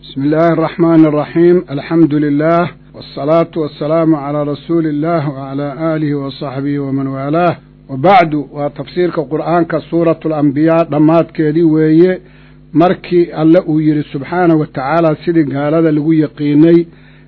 بسم الله الرحمن الرحيم الحمد لله والصلاة والسلام على رسول الله وعلى آله وصحبه ومن والاه وبعد وتفسيرك قرآن كسورة الأنبياء ضمات كيدي ويه مركي الله يري سبحانه وتعالى سيدي قال هذا لقو يقيني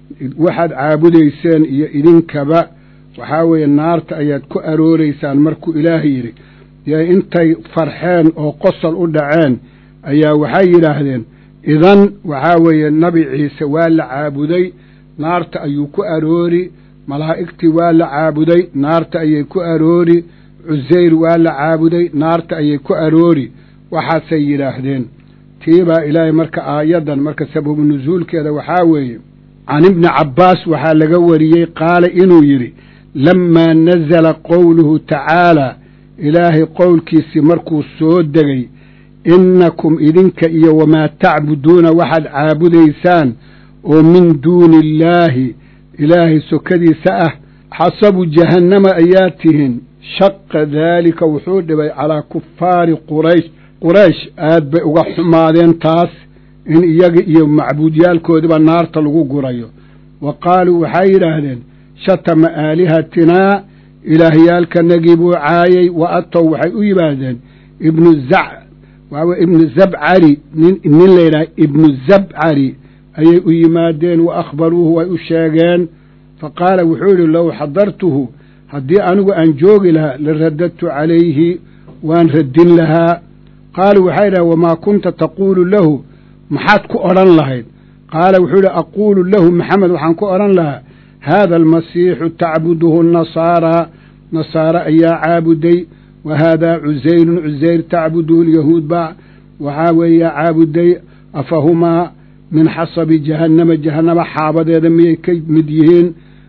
واحد عابديسان إذن كبا وحاوي النار تأياد كو أروريسان مركو إلهي يري يا انتي فرحين أو قصر أدعين أيا وحي يراهدين idan waxaa weeye nabi ciise waa la caabuday naarta ayuu ku aroori malaa'igtii waa la caabuday naarta ayay ku aroori cusayr waa la caabuday naarta ayay ku aroori waxaasay yidhaahdeen tiibaa ilaahay marka aayaddan marka sababu nusuulkeeda waxaa weeye can ibni cabbaas waxaa laga wariyey qaala inuu yidhi lammaa nazala qowluhu tacaalaa ilaahay qowlkiisii markuu soo degay innakum idinka iyo wamaa tacbuduuna waxaad caabudaysaan oo min duuni illaahi ilaahay sokadiisa ah xasabu jahannama ayaa tihin shaqa daalika wuxuu dhibay calaa kufaari quraysh quraysh aad bay uga xumaadeen taas in iyaga iyo macbuudyaalkoodiba naarta lagu gurayo wa qaaluu waxay yidhaahdeen shatama aalihatinaa ilaahyaalkanagii buu caayay wa atow waxay u yidhaahdeen ibnu zac waaw ibnu zabcari nin nin layidhaha ibnu zabcari ayay u yimaadeen wa akhbaruuhu way u sheegeen fa qaala wuxuu yidhi low xadartuhu haddii anigu aan joogi lahaa la radadtu calayhi waan radin lahaa qaaluu waxay idhaha wamaa kunta taquulu lahu maxaad ku odhan lahayd qaala wuxuu yidhi aquulu lahu maxamed waxaan ku odhan lahaa haada almasiixu tacbuduhu nasaaraa nasaare ayaa caabuday wa haadaa cusayrun cusayr tacbuduhu lyahuud baa waxaa weeye caabuday afahumaa min xasabi jahannama jahannama xaabadeeda miyay ka mid yihiin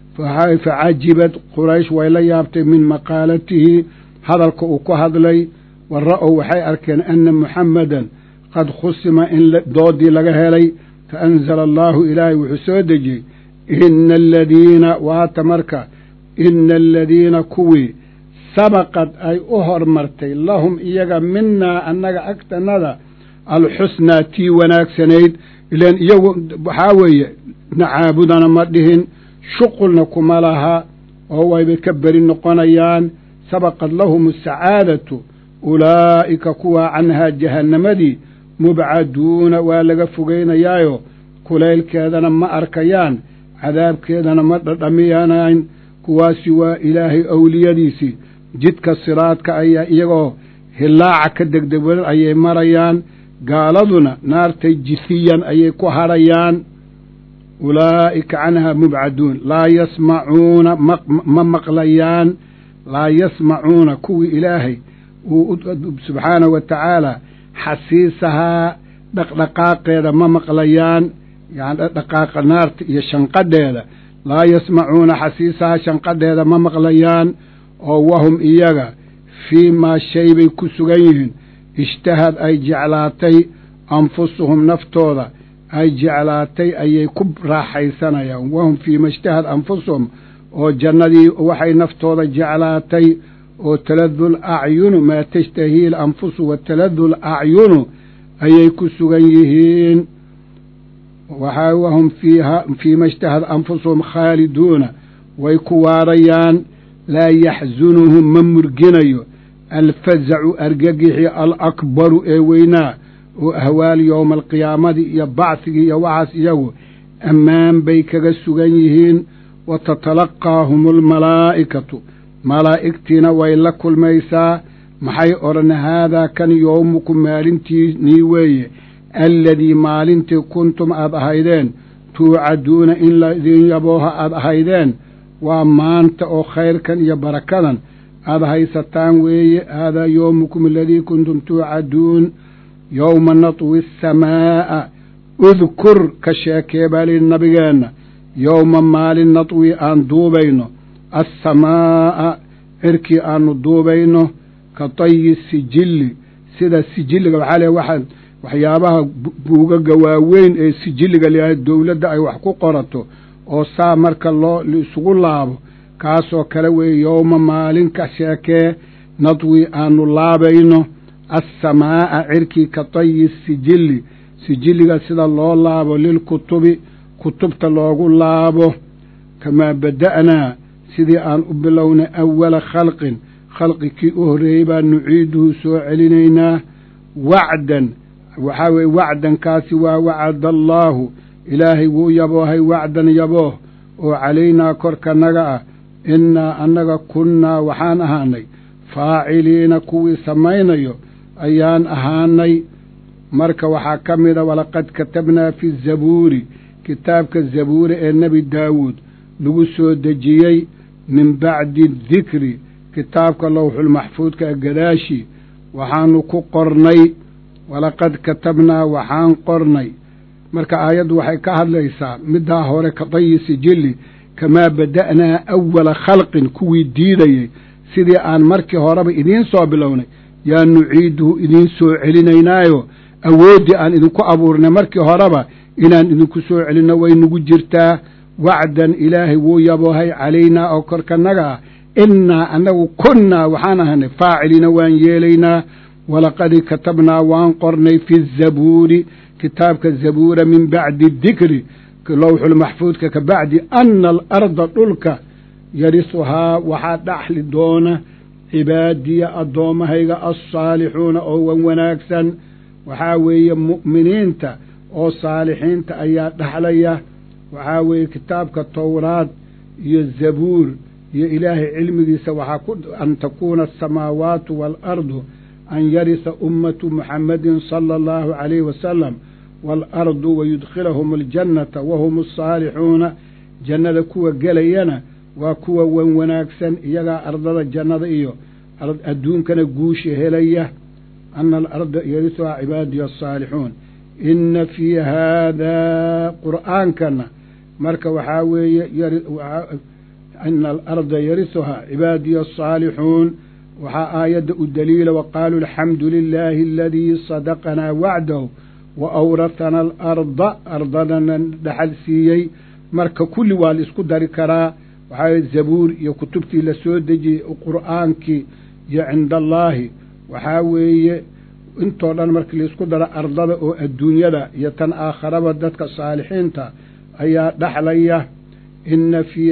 facajibad quraysh way la yaabtay min maqaalatihi hadalka uu ku hadlay wa ra'ow waxay arkeen ana muxammadan qad khusima in doodii laga helay fa anzala allaahu ilaahay wuxuu soo dejiyey ina aladiina waata marka ina aladiina kuwii sabaqad ay u hormartay lahum iyaga minaa annaga agtanada alxusnaa tii wanaagsanayd ilaan iyagu waxaa weeye nacaabudana ma dhihin shuqulna kuma laha oo waybay ka beri noqonayaan sabaqad lahum asacaadatu ulaa'ika kuwaa canhaa jahannamadii mubcaduuna waa laga fogeynayaayo kulaylkeedana ma arkayaan cadaabkeedana ma dhadhamiyanayn kuwaasi waa ilaahay awliyadiisii jidka siraadka ayaa iyagoo hillaaca ka degdeg wadan ayay marayaan gaaladuna naartay jisiyan ayay ku hadhayaan ulaa'ika canhaa mubcaduun laa yasmacuuna ma maqlayaan laa yasmacuuna kuwii ilaahay uu subxaanahu wa tacaala xasiisahaa dhaqdhaqaaqeeda ma maqlayaan yani dhaqdhaqaaqa naarta iyo shanqadheeda laa yasmacuuna xasiisahaa shanqadheeda ma maqlayaan oo wahum iyaga fii maa shay bay ku sugan yihiin ishtahad ay jeclaatay anfusuhum naftooda ay jeclaatay ayay ku raaxaysanayaan wahum fii ma ishtahad anfusuhum oo jannadii waxay naftooda jeclaatay oo taladul acyunu maa tashtahii lanfusu wa taladul acyunu ayay ku sugan yihiin waxaa wahum fiiha fii ma ishtahad anfusuhum khaaliduuna way ku waarayaan laa yaxsunuhum ma murginayo alfazacu argagixi alakbaru ee weynaa oo ahwaal yowma alqiyaamadi iyo bacsigii iyo waxaas iyagu ammaan bay kaga sugan yihiin wa tatalaqaahum almalaa'ikatu malaa'igtiina way la kulmaysaa maxay odhan haadaa kan yowmukum maalintiinii weeye alladii maalintii kuntum aad ahaydeen tuucaduuna in laidin yabooha aad ahaydeen waa maanta oo khayrkan iyo barakadan aada haysataan weeye haadaa yowmukum aladii kuntum tuucaduun yowma natwi asamaa'a udkur ka sheekee baa layidhi nabigeenna yowma maalin natwi aan duubayno assamaa'a cirkii aanu duubayno ka tayi sijilli sida sijilliga waxaa leehay waxaa waxyaabaha buugaga waaweyn ee sijilliga layahay dowladda ay wax ku qorato oo saa marka loo isugu laabo kaasoo kale weeye yowma maalin ka sheekee nadwi aanu laabayno assamaa'a cirkii ka tayi sijilli sijilliga sida loo laabo lilkutubi kutubta loogu laabo kamaa bada'naa sidii aan u bilownay awala khalqin khalqi kii u horreeyey baan nuciiduhu soo celinaynaa wacdan waxaa weeye wacdankaasi waa wacada allaahu ilaahay wuu yaboohay wacdan yabooh oo calaynaa korkanaga ah innaa annaga kunnaa waxaan ahaanay faaciliina kuwii samaynayo ayaan ahaanay marka waxaa ka mida walaqad katabnaa fi zabuuri kitaabka zabuuri ee nebi daawuud lagu soo dejiyey min bacdi dikri kitaabka lowxulmaxfuudka ee gadaashii waxaanu ku qornay walaqad katabnaa waxaan qornay marka aayaddu waxay ka hadlaysaa middaa hore ka dayi sijilli kamaa bada'naa awala khalqin kuwii diidayey sidii aan markii horeba idiin soo bilownay yaa nuciiduhu idiin soo celinaynaayo awooddii aan idinku abuurnay markii horeba inaan idinku soo celinno way nagu jirtaa wacdan ilaahay wuu yaboohay calaynaa oo korkanaga ah innaa annagu kunnaa waxaan ahanay faaciliina waan yeelaynaa walaqad katabnaa waan qornay fi zabuuri kitaabka zabuura min bacdi dikri lowxulmaxfuudka ka bacdi ana alarda dhulka yarisuhaa waxaa dhaxli doona cibaadiya addoommahayga alsaalixuuna oo wan wanaagsan waxaa weeye mu'miniinta oo saalixiinta ayaa dhaxlaya waxaa weeye kitaabka towraad iyo zabuur iyo ilaahay cilmigiisa waxaa ku an takuuna asamaawaatu waalardu an yarisa ummatu muxammadin sala allahu calayhi wasalam waalardu wayudkhilahum aljannata wahum asaalixuuna jannada kuwa gelayana waa kuwa wan wanaagsan iyagaa ardada jannada iyo adduunkana guusha helaya ana alarda yarisuhaa cibaadiya asaalixuun inna fii haadaa qur'aankana marka waxaa weeye ina alarda yarisuhaa cibaadiya asaalixuun waxaa aayadda u daliila waqaaluu alxamdu lilaahi aladii sadaqanaa wacdahu wa awrathana alarda ardadana dhaxal siiyey marka kulli waa la isku dari karaa waxaa zabuur iyo kutubtii la soo dejiyey qur'aankii iyo cinda allaahi waxaa weeye intoo dhan markii laisku daro ardada oo adduunyada iyo tan aakharaba dadka saalixiinta ayaa dhaxlaya inna fii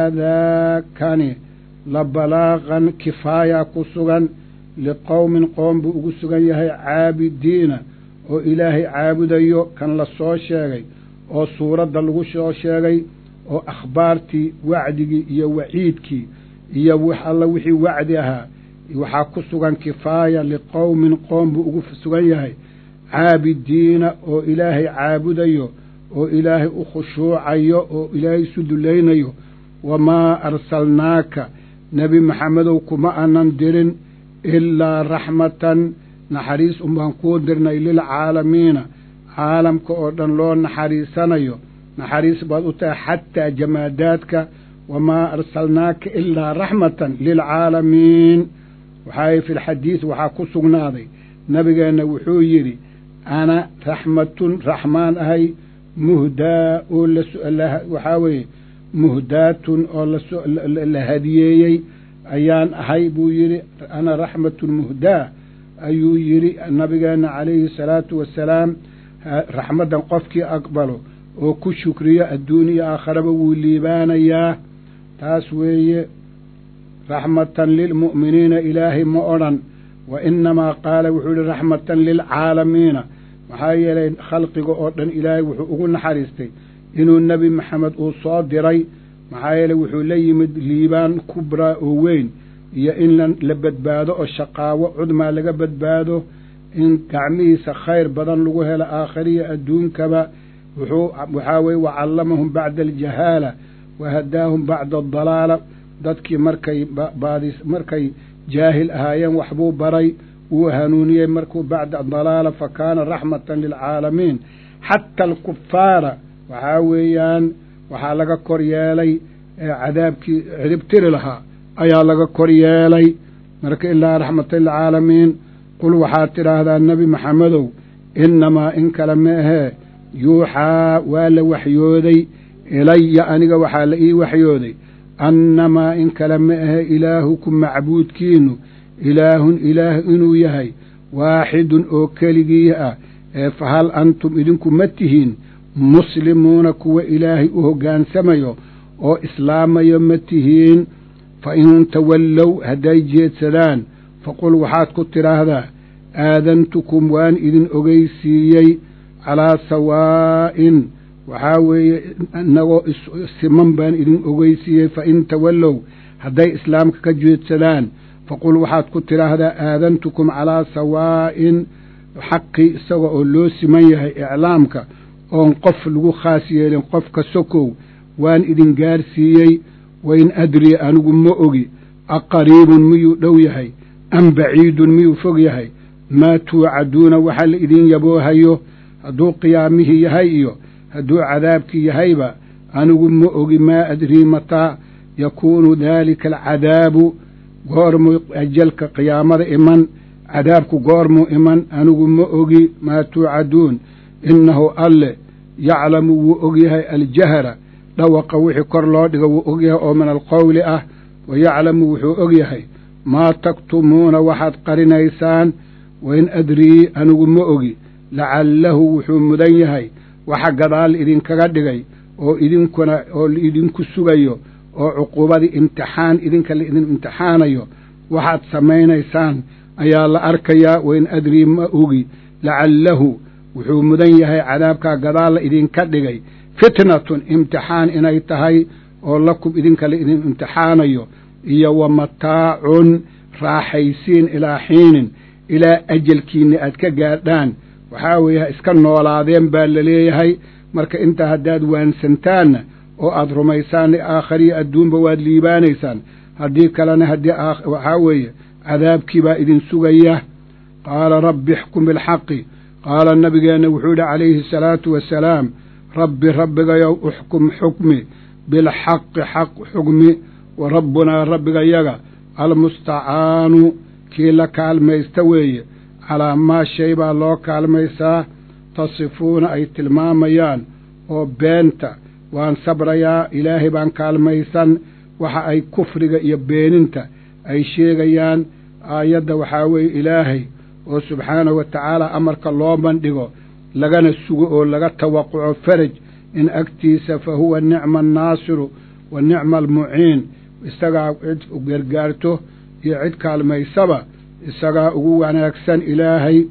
haadaa kani la balaaqan kifaaya ku sugan liqowmin qoom buu ugu sugan yahay caabidiina oo ilaahay caabudayo kan la soo sheegay oo suuradda lagu soo sheegay oo akhbaartii wacdigii iyo waciidkii iyo wax alla wixii wacdi ahaa waxaa ku sugan kifaaya liqowmin qoom buu ugu sugan yahay caabidiina oo ilaahay caabudayo oo ilaahay u khushuucayo oo ilaahay isu dulaynayo wamaa arsalnaaka nebi maxamedow kuma anan dirin ilaa raxmatan naxariis unbaan kuu dirnay lilcaalamiina caalamka oo dhan loo naxariisanayo naxariis baad u tahay xataa jamaadaadka wamaa arsalnaaka ilaa raxmatan lilcaalamiin waxaa fi lxadiid waxaa ku sugnaaday nabigeenna wuxuu yidhi ana raxmatun raxmaan ahay muhdaa oo waxaa weeye muhdaatun oo la hadiyeeyey ayaan ahay buu yidhi ana raxmatun muhdaa ayuu yidhi nabigeenna calayhi salaatu wasalaam raxmaddan qofkii aqbalo oo ku shukriyo adduun iyo aakharaba wuu liibaanayaa taas weeye raxmatan lilmu'miniina ilaahay ma odhan wa inamaa qaala wuxuu yihi raxmatan lilcaalamiina maxaa yeelay khalqiga oo dhan ilaahay wuxuu ugu naxariistay inuu nebi maxamed uu soo diray maxaa yeeley wuxuu la yimid liibaan kubraa oo weyn iyo in la badbaado oo shaqaawo cudmaa laga badbaado in gacmihiisa khayr badan lagu helo aakhiriya adduunkaba wuxuu waxaa weye wacallamahum bacda aljahaala wa hadaahum bacda adalaala dadkii markay baadis markay jaahil ahaayeen waxbuu baray wuu hanuuniyey markuu bacda adalaala fa kaana raxmatan lilcaalamiin xata alkufaara waxaa weeyaan waxaa laga kor yeelay cadaabkii ciribtiri lahaa ayaa laga kor yeelay marka ilaa raxmatan lilcaalamiin qul waxaad tidhaahdaa nebi maxamedow innamaa in kale ma ahee yuuxaa waa la waxyooday ilaya aniga waxaa la ii waxyooday annamaa in kale ma ahe ilaahukum macbuudkiinu ilaahun ilaah inuu yahay waaxidun oo keligii ah ee fahal antum idinku ma tihiin muslimuuna kuwa ilaahay u hoggaansamayo oo islaamayo ma tihiin fa in tawallow hadday jeedsadaan faqul waxaad ku tidhaahdaa aadantukum waan idin ogeysiiyey calaa sawaa'in waxaa weeye inagoo siman baan idin ogeysiiyey fa in tawallow hadday islaamka ka jeedsadaan faqul waxaad ku tidhaahdaa aadantukum calaa sawaa'in xaqii isaga oo loo siman yahay iclaamka oon qof lagu khaas yeelin qofka sokow waan idin gaarsiiyey wain adrii anigu ma ogi aqariibun miyuu dhow yahay am baciidun miyuu fog yahay maa tuucaduuna waxa la idin yaboohayo hadduu qiyaamihii yahay iyo hadduu cadaabkii yahayba anigu ma ogi maa adrii mataa yakuunu daalika alcadaabu goormuu ajalka qiyaamada iman cadaabku goormuu iman anigu ma ogi maa tuucaduun innahu alle yaclamu wuu ogyahay aljahra dhawaqa wixii kor loo dhigo wuu ogyahay oo min alqowli ah wa yaclamu wuxuu ogyahay maa taktumuuna waxaad qarinaysaan wain adrii anigu ma ogi lacallahu wuxuu mudan yahay waxa gadaal idinkaga dhigay oo idinkuna oo laidinku sugayo oo cuquubadii imtixaan idinka la idin imtixaanayo waxaad samaynaysaan ayaa la arkayaa wain adrii ma ogi lacallahu wuxuu mudan yahay cadaabkaa gadaal la idinka dhigay fitnatun imtixaan inay tahay oo lakum idinka la idin imtixaanayo iyo wa mataacun raaxaysiin ilaa xiinin ilaa ajalkiinna aad ka gaadhaan waxaa weeye iska noolaadeen baa la leeyahay marka intaa haddaad waansantaanna oo aad rumaysaanna aakhariya adduunba waad liibaanaysaan haddii kalena haddii waxaa weeye cadaabkii baa idin sugaya qaala rabbi ixkum bilxaqi qaala nabigeenna wuxuu yidhi calayhi asalaatu wasalaam rabbi rabbigayow uxkum xukmi bilxaqi xaq xukmi wa rabbunaa rabbigayaga almustacaanu kii la kaalmaysta weeye calaa maa shay baa loo kaalmaysaa tasifuuna ay tilmaamayaan oo beenta waan sabrayaa ilaahay baan kaalmaysan waxa ay kufriga iyo beeninta ay sheegayaan aayadda waxaa weeye ilaahay oo subxaanahu wa tacaala amarka loo bandhigo lagana sugo oo laga tawaquco faraj in agtiisa fa huwa nicma annaasiru wa nicma almuciin isagaa cid gargaarto iyo cid kaalmaysaba isagaa ugu wanaagsan ilaahay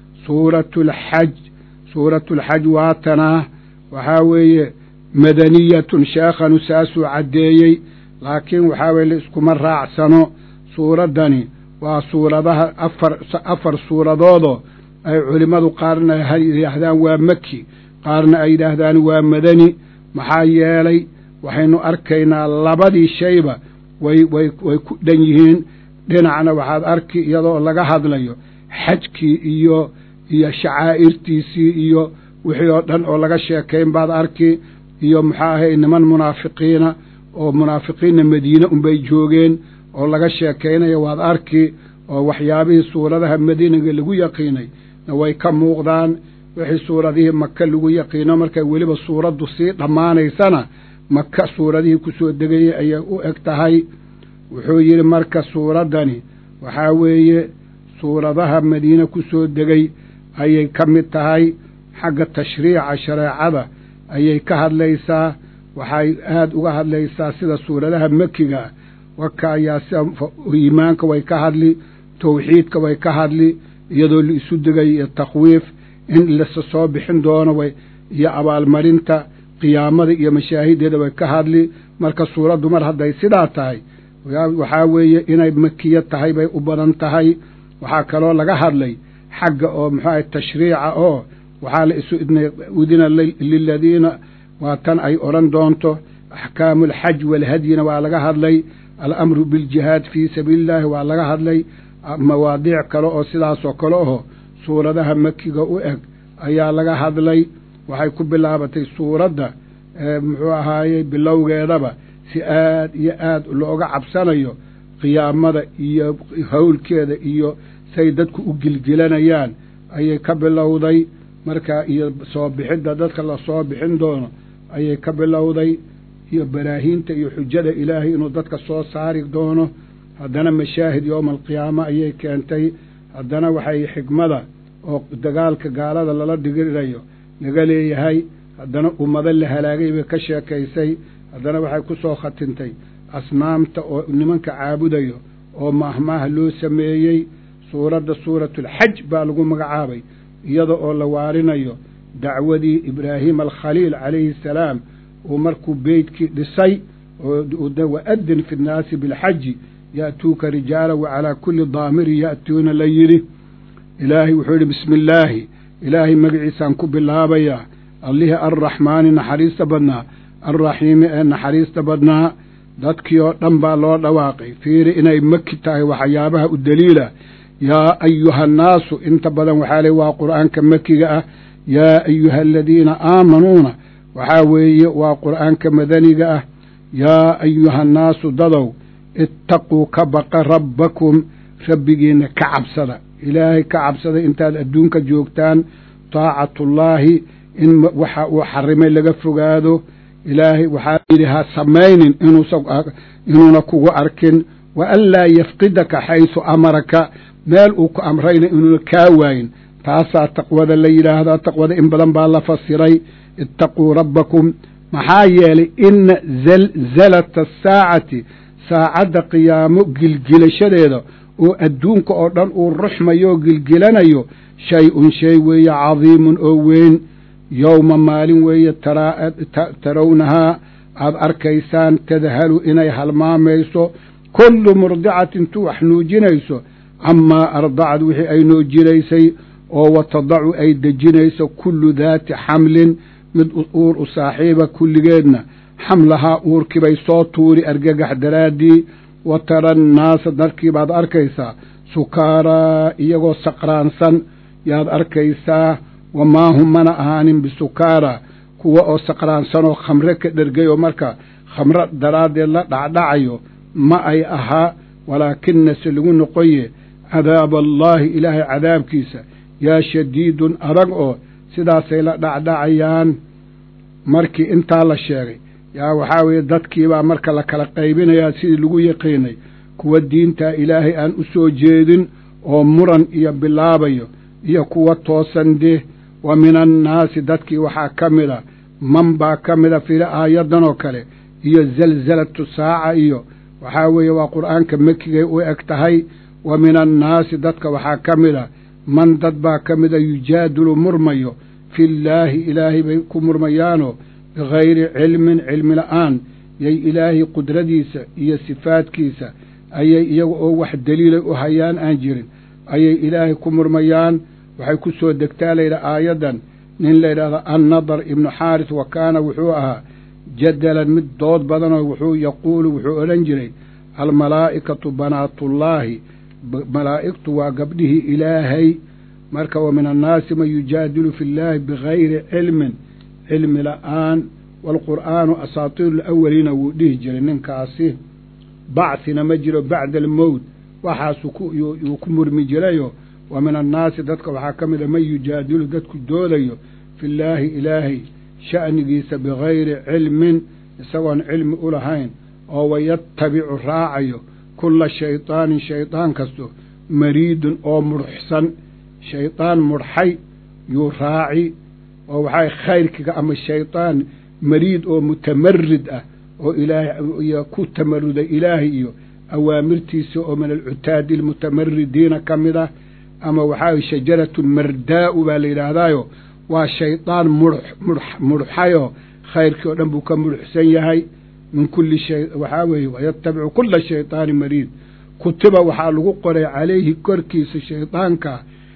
suuratulxaj suuratulxaj waatanaa waxaa weeye madaniyatun sheekhanu saasuu caddeeyey laakiin waxaa weye la iskuma raacsano suuraddani waa suuradaha afar afar suuradoodoo ay culimmadu qaarna yidhaahdaan waa maki qaarna ay yidhaahdaan waa madani maxaa yeelay waxaynu arkaynaa labadii shayba way way way ku dhan yihiin dhinacna waxaad arki iyadoo laga hadlayo xajkii iyo iyo shacaa'irtiisii iyo wixii oo dhan oo laga sheekayn baad arki iyo maxaa ahay niman munaafiqiina oo munaafiqiinna madiine unbay joogeen oo laga sheekaynaya waad arki oo waxyaabihii suuradaha madiinaga lagu yaqiinay na way ka muuqdaan wixii suuradihii maka lagu yaqiino markay weliba suuraddu sii dhammaanaysana maka suuradihii ku soo degayay ayay u eg tahay wuxuu yidhi marka suuraddani waxaa weeye suuradaha madiine ku soo degay ayay ka mid tahay xagga tashriica shareecada ayay ka hadlaysaa waxay aada uga hadlaysaa sida suuradaha mekiga waka ayaa sida iimaanka way ka hadli tawxiidka way ka hadli iyadoo la isu degay iyo takhwiif in lasa soo bixin doono way iyo abaalmarinta qiyaamada iyo mashaahideeda way ka hadli marka suuraddu mar hadday sidaa tahay waxaa weeye inay makiya tahay bay u badan tahay waxaa kaloo laga hadlay xagga oo muxuu ahay tashriica oo waxaa la isu udina liladiina waa tan ay odhan doonto axkaamu alxaj walhadyina waa laga hadlay alamru biljihaad fii sabiili illaahi waa laga hadlay mawaadiic kale oo sidaasoo kale aho suuradaha makiga u eg ayaa laga hadlay waxay ku bilaabatay suuradda muxuu ahaayey bilowgeedaba si aad iyo aad looga cabsanayo qiyaamada iyo howlkeeda iyo say dadku u gilgilanayaan ayay ka bilowday markaa iyo soo bixidda dadka la soo bixin doono ayay ka bilowday iyo baraahiinta iyo xujada ilaahay inuu dadka soo saari doono haddana mashaahid yowma alqiyaama ayay keentay haddana waxay xikmada oo dagaalka gaalada lala dhigirayo laga leeyahay haddana ummado la halaagay bay ka sheekaysay haddana waxay ku soo khatintay asnaamta oo nimanka caabudayo oo maahmaaha loo sameeyey suuradda suuratulxaj baa lagu magacaabay iyada oo la waarinayo dacwadii ibraahim alkhaliil calayhi asalaam uu markuu beytkii dhisay waadin fi nnaasi bilxaji ya'tuuka rijaala wacalaa kulli daamirin ya'tuuna la yidhi ilaahay wuxuu yidhi bismi illaahi ilaahay magaciisaan ku bilaabayaa allihii arraxmaani naxariista badnaa alraxiimi ee naxariista badnaa dadkii oo dhan baa loo dhawaaqay fiiri inay maki tahay waxyaabaha u daliila yaa ayuha annaasu inta badan waxaa ley waa qur'aanka makiga ah yaa ayuha aladiina aamanuuna waxaa weeye waa qur'aanka madaniga ah yaa ayuha annaasu dadow ittaquu ka baqa rabbakum rabbigiinna ka cabsada ilaahay ka cabsada intaad adduunka joogtaan taacatullaahi in waxa uu xarimay laga fogaado ilaahay waxaa yidhi ha samaynin inuuna kugu arkin wa an laa yafqidaka xaysu amaraka meel uu ku amrayna inuuna kaa waayin taasaa taqwada la yidhaahdaa taqwada in badan baa la fasiray ittaquu rabbakum maxaa yeelay ina zalzalata asaacati saacadda qiyaamo gilgilashadeeda oo adduunka oo dhan uu ruxmayo oo gilgilanayo shay-un shay weeye cadiimun oo weyn yowma maalin weeye tarawnahaa aad arkaysaan tadhalu inay halmaamayso kullu murdicatin tu wax nuujinayso camaa ardacad wixii ay nuujinaysay oo wa tadacu ay dejinayso kullu daati xamlin mid uur u saaxiiba kulligeedna xamlahaa uurkiibay soo tuuri argagax daraaddii wa tara annaasa dadkii baad arkaysaa sukaaraa iyagoo saqraansan yaad arkaysaa wamaa hum mana ahaanin bisukaaraa kuwa oo saqraansanoo khamre ka dhergay oo marka khamro daraaddeed la dhacdhacayo ma ay ahaa walaakina se lagu noqoye cadaaba allaahi ilaahay cadaabkiisa yaa shadiidun adag oo sidaasay la dhacdhacayaan markii intaa la sheegay yaa waxaa weeye dadkiibaa marka la kala qaybinayaa sidii lagu yaqiinay kuwa diintaa ilaahay aan u soo jeedin oo muran iyo bilaabayo iyo kuwa toosan deh wa min annaasi dadkii waxaa ka mida man baa ka mida fili aayaddan oo kale iyo zalzalatu saaca iyo waxaa weeye waa qur'aanka mekigay u eg tahay wa min annaasi dadka waxaa ka mida man dad baa ka mida yujaadilu murmayo fillaahi ilaahay bay ku murmayaanoo bigayri cilmin cilmi la'aan yay ilaahay qudradiisa iyo sifaadkiisa ayay iyaga oo wax daliilay u hayaan aan jirin ayay ilaahay ku murmayaan waxay ku soo degtaa layidhaha aayaddan nin layidhahdo annadar ibnu xaaris wa kaana wuxuu ahaa jadalan mid dood badanoo wuxuu yaquulu wuxuu odhan jiray almalaa'ikatu banaatullaahi malaa'igtu waa gabdhihii ilaahay marka wa min annaasi man yujaadilu fi llaahi bigayri cilmin cilmi la'aan waalqur'aanu asaatiiru alawaliina wuu dhihi jiray ninkaasi bacthina ma jiro bacda almowt waxaasuu yuu ku murmi jirayo wa min annaasi dadka waxaa ka mida man yujaadilu dadku doodayo fi llaahi ilaahay sha'nigiisa bigayri cilmin isagoon cilmi u lahayn oo wayattabicu raacayo kulla shaydaanin shaydaan kasto mariidun oo mudxsan shaydaan mudxay yuu raaci oo waxaa khayrkiga ama shaydaan mariid oo mutamarid ah oo ilaahay ku tamaruday ilaahay iyo awaamirtiisa oo min alcutaadi almutamaridiina ka mid ah ama waxaa shajaratun mardaa'u baa la yidhaahdaayo waa shaydaan mudxayoo khayrkii oo dhan buu ka mudxsan yahay min kulli shay waxaa weeye wayatabicu kulla shayطaani mariid kutiba waxaa lagu qoray calayhi korkiisa shaydaanka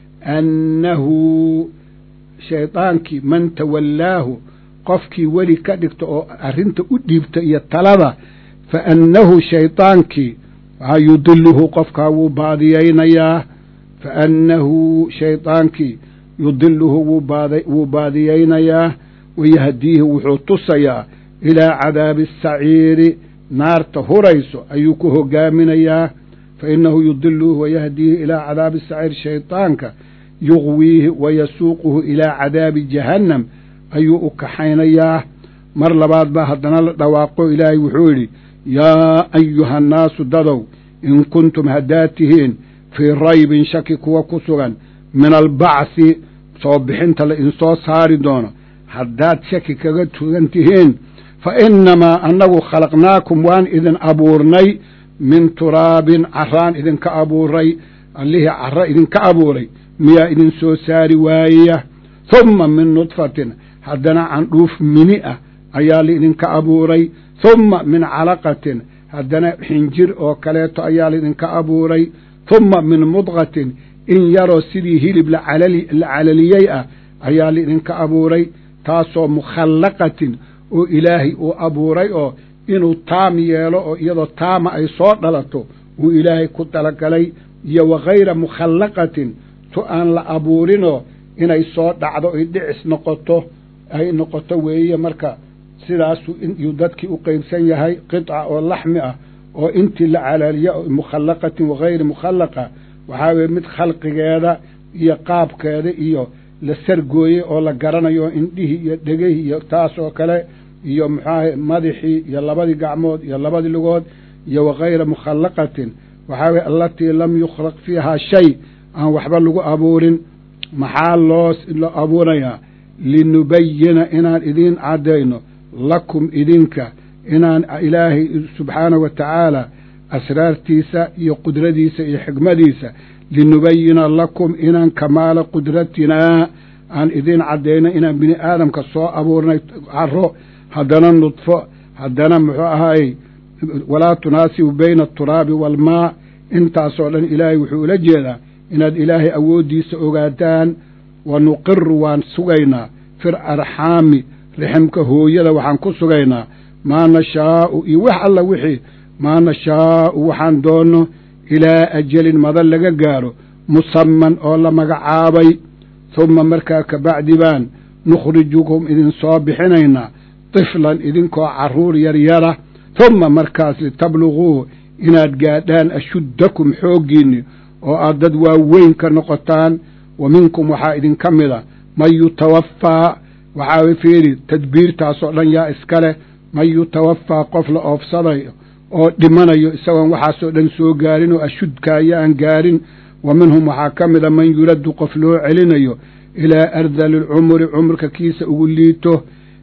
annahu shaydaankii man tawallaahu qofkii weli ka dhigta oo arrinta u dhiibta iyo talada fa annahu shaydaankii waxaa yudiluhu qofkaa wuu baadiyaynayaa fa annahu shaydaankii yudiluhu wuu baadiyaynayaa wayahdiihi wuxuu tusayaa ilaa cadaabi asaciiri naarta hurayso ayuu ku hogaaminayaa fa innahu yudiluhu wayahdiihi ilaa cadaabi asaciir shaydaanka yuqwiihi wayasuuquhu ilaa cadaabi jahannam ayuu u kaxaynayaa mar labaad baa haddana la dhawaaqo ilaahay wuxuu yidhi yaa ayuha annaasu dadow in kuntum haddaad tihiin fii raybin shaki kuwa ku sugan min albacthi soo bixinta la idinsoo saari doono haddaad shaki kaga tugan tihiin fa innamaa annagu khalaqnaakum waan idin abuurnay min turaabin caraan idinka abuuray allihii carro idinka abuuray miyaa idin soo saari waayaya humma min nudfatin haddana candhuuf mini ah ayaa laidinka abuuray humma min calaqatin haddana xinjir oo kaleeto ayaa laidinka abuuray humma min mudqatin in yaroo sidii hilib la calaliyey ah ayaa laidinka abuuray taasoo mukhallaqatin oo ilaahay uu abuuray oo inuu taam yeelo oo iyadoo taama ay soo dhalato uu ilaahay ku talagalay iyo wa hayra mukhallaqatin tu aan la abuurinoo inay soo dhacdo ay dhicis noqoto ay noqoto weeye marka sidaasuu inuu dadkii u qeybsan yahay qidca oo laxmi ah oo intii la calaaliya mukhallaqatin wahayri mukhallaqa waxaa weye mid khalqigeeda iyo qaabkeeda iyo la sargooyey oo la garanayo indhihii iyo dhegihii iyo taas oo kale iyo muxuaha madaxii iyo labadii gacmood iyo labadii lugood iyo wahayra mukhallaqatin waxaa weye allatii lam yukhlaq fiihaa shay aan waxba lagu abuurin maxaa loo loo abuurayaa linubayina inaan idiin caddayno lakum idinka inaan ilaahay subxaanahu wa tacaala asraartiisa iyo qudradiisa iyo xikmadiisa linubayina lakum inaan kamaala qudratinaa aan idiin caddayno inaan bini aadamka soo abuurnay caro haddana nudfo haddana muxuu ahaayey walaa tunaasibu bayna aturaabi waalmaa intaasoo dhan ilaahay wuxuu ula jeedaa inaad ilaahay awooddiisa ogaataan wa nuqiru waan sugaynaa fir arxaami riximka hooyada waxaan ku sugaynaa maa nashaa'u iyo wax alla wixii maa nashaa'u waxaan doonno ilaa ajalin madan laga gaaro musamman oo la magacaabay humma markaa kabacdi baan nukhrijukum idin soo bixinaynaa tiflan idinkoo carruur yaryara humma markaas litabluguu inaad gaadhaan ashuddakum xooggiinni oo aad dad waaweyn ka noqotaan wa minkum waxaa idinka mida man yutawaffaa waxaa fiiri tadbiirtaasoo dhan yaa iska leh man yutawaffaa qof la oofsadayo oo dhimanayo isagoon waxaasoo dhan soo gaarin oo ashudkaayo aan gaarin wa minhum waxaa ka mida man yuraddu qof loo celinayo ilaa ardali lcumri cumrka kiisa ugu liito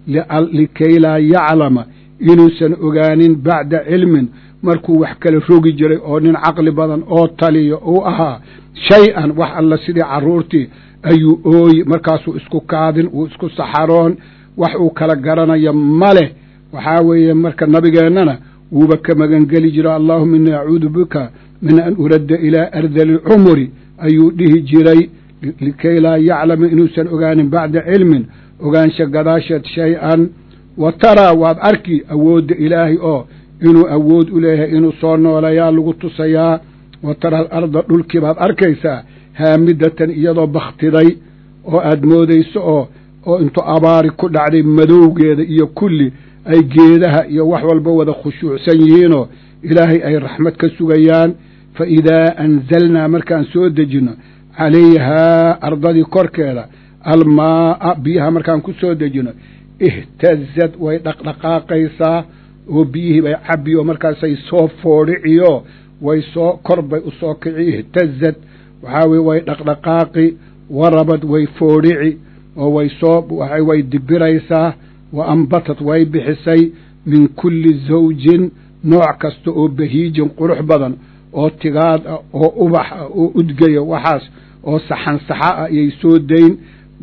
likay laa yaclama inuusan ogaanin bacda cilmin markuu wax kala rogi jiray oo nin caqli badan oo taliyo uu ahaa shay-an wax alla sidii carruurtii ayuu ooyi markaasuu isku kaadin uu isku saxaroon wax uu kala garanayo ma leh waxaa weeye marka nabigeennana wuuba ka magangeli jiro allaahuma innii acuudu bika min an uradda ilaa ardali lcumri ayuu dhihi jiray likay laa yaclama inuusan ogaanin bacda cilmin ogaansha gadaasheed shay-an wa taraa waad arki awoodda ilaahay oo inuu awood u leeyahay inuu soo nooleeyaa lagu tusayaa wa tara alarda dhulkii baad arkaysaa haamidatan iyadoo bakhtiday oo aad moodayso oo oo intuu abaari ku dhacday madowgeeda iyo kulli ay geedaha iyo wax walba wada khushuucsan yihiinoo ilaahay ay raxmad ka sugayaan fa idaa anzalnaa markaan soo dejinno calayhaa ardadii korkeeda almaa'a biyaha markaan ku soo dejinno ihtazad way dhaqdhaqaaqaysaa oo biyihii bay cabbi oo markaasay soo foodhiciyo way soo kor bay u soo kici ihtazad waxaa weye way dhaqdhaqaaqi warabad way foodhici oo way soo way dibiraysaa wa ambatad way bixisay min kulli zawjin nooc kasta oo bahiijin qurux badan oo tigaad ah oo ubax ah oo udgaya waxaas oo saxan saxa ah ayay soo dayn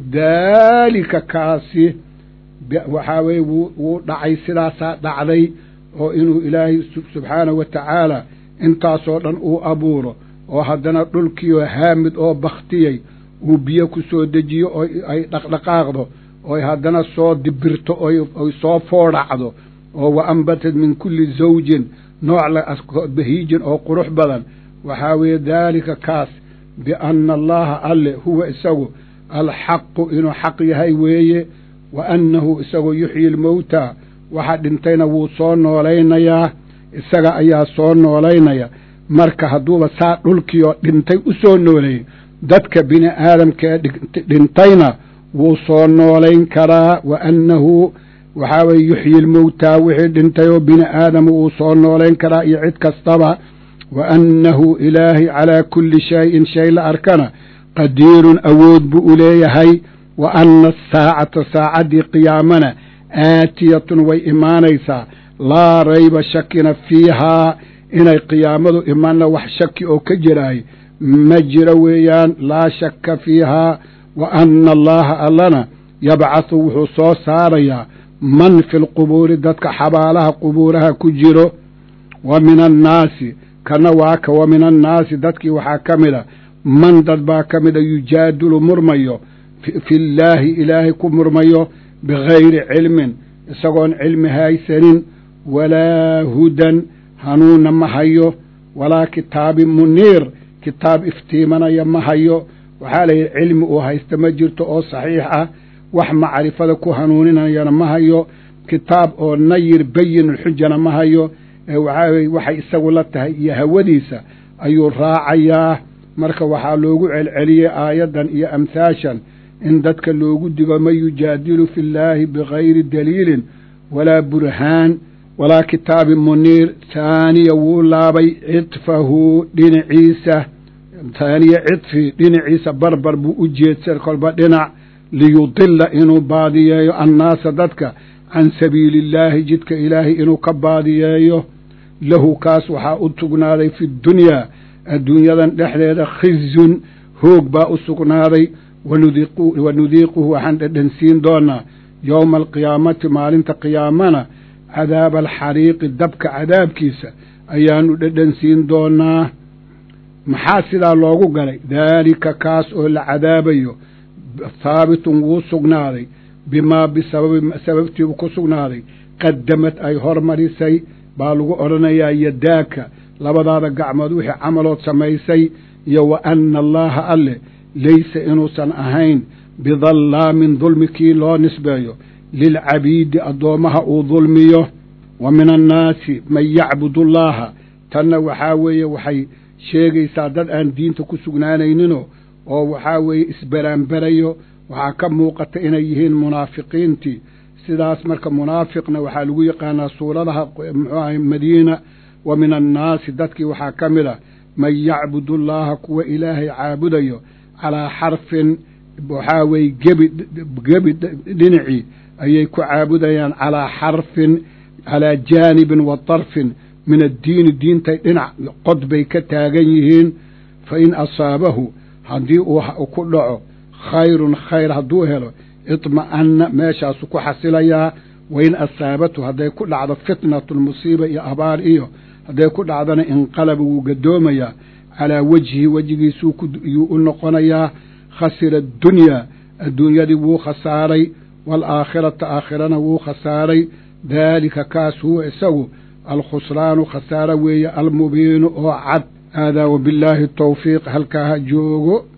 daalika kaasi waxaa weye wuu dhacay sidaasaa dhacday oo inuu ilaahay subxaanahu wa tacaala intaasoo dhan uu abuuro oo haddana dhulkiioo haamid oo bakhtiyey uu biyo ku soo dejiyo oo ay dhaqdhaqaaqdo ooy haddana soo dibirto oy soo foodhacdo oo wa ambatad min kulli zawjin nooc bahiijin oo qurux badan waxaa weeye daalika kaas bianna allaha alle huwa isagu alxaqu inuu xaq yahay weeye wa annahu isagoo yuxyi almowtaa waxa dhintayna wuu soo noolaynayaa isaga ayaa soo noolaynaya marka hadduuba saa dhulkiioo dhintay u soo nooleeyey dadka bini aadamkaee dhintayna wuu soo noolayn karaa wa annahu waxaa weye yuxyi almowtaa wixii dhintay oo bini aadama wuu soo noolayn karaa iyo cid kastaba wa annahu ilaahay calaa kulli shayin shay la arkana qadiirun awood buu u leeyahay wa anna asaacata saacaddii qiyaamana aatiyatun way imaanaysaa laa rayba shakina fiihaa inay qiyaamadu imanna wax shaki oo ka jiraay ma jiro weeyaan laa shakka fiihaa wa anna allaha allana yabcathu wuxuu soo saarayaa man fi lqubuuri dadka xabaalaha qubuuraha ku jiro wa min annaasi kana waa ka wa min annaasi dadkii waxaa ka mida man dad baa ka mida yujaadilu murmayo fi llaahi ilaahay ku murmayo bigayri cilmin isagoon cilmi haysanin walaa hudan hanuunna ma hayo walaa kitaabin muniir kitaab iftiimanaya ma hayo waxaa la yidhi cilmi uu haysta ma jirto oo saxiix ah wax macrifada ku hanuuninayana ma hayo kitaab oo nayir bayinulxujana ma hayo ee waxaa weye waxay isagu la tahay iyo hawadiisa ayuu raacayaa marka waxaa loogu celceliyey aayaddan iyo amhaashan in dadka loogu digo man yujaadilu fi llaahi bigayri daliilin walaa burhaan walaa kitaabin muniir haaniya wuu laabay cidfahu dhinaciisa haaniya cidfi dhinaciisa barbar buu u jeedsan kolba dhinac liyudila inuu baadiyeeyo annaasa dadka can sabiili illaahi jidka ilaahay inuu ka baadiyeeyo lahu kaas waxaa u sugnaaday fi dunyaa adduunyadan dhexdeeda khizyun hoog baa u sugnaaday wa nudiiquhu waxaan dhedhansiin doonaa yowma alqiyaamati maalinta qiyaamana cadaaba alxariiqi dabka cadaabkiisa ayaanu dhedhansiin doonaa maxaa sidaa loogu galay daalika kaas oo la cadaabayo haabitun wuu sugnaaday bimaa bisababi sababtiibu ku sugnaaday qadamad ay hormarisay baa lagu odhanayaa yadaaka labadaada gacmood wixii camalood samaysay iyo wa anna allaaha alle laysa inuusan ahayn bidallaamin dulmi kii loo nisbeeyo lilcabiidi addoommaha uu dulmiyo wa min annaasi man yacbudu allaaha tanna waxaa weeye waxay sheegaysaa dad aan diinta ku sugnaanayninoo oo waxaa weeye isberaanberayo waxaa ka muuqata inay yihiin munaafiqiintii sidaas marka munaafiqna waxaa lagu yaqaanaa suuradaha muxuu ahay madiina wa min annaasi dadkii waxaa ka mid a man yacbudu allaaha kuwa ilaahay caabudayo calaa xarfin waxaa weeye gebi gebi dhinacii ayay ku caabudayaan calaa xarfin calaa jaanibin wa darfin min addiini diintay dhinac qod bay ka taagan yihiin fa in asaabahu haddii uu ku dhaco khayrun khayr hadduu helo idma'anna meeshaasu ku xasilayaa wain asaabatu hadday ku dhacdo fitnatun musiiba iyo abaar iyo hadday ku dhacdona inqalaba wuu gadoomayaa calaa wejhi wejigiisuu yuu u noqonayaa khasira addunyaa adduunyadii wuu khasaaray waalaakhirata aakhirana wuu khasaaray daalika kaas huwa isagu alkhusraanu khasaaro weeye almubiinu oo cad haadaa wabillaahi tawfiiq halkaa ha joogo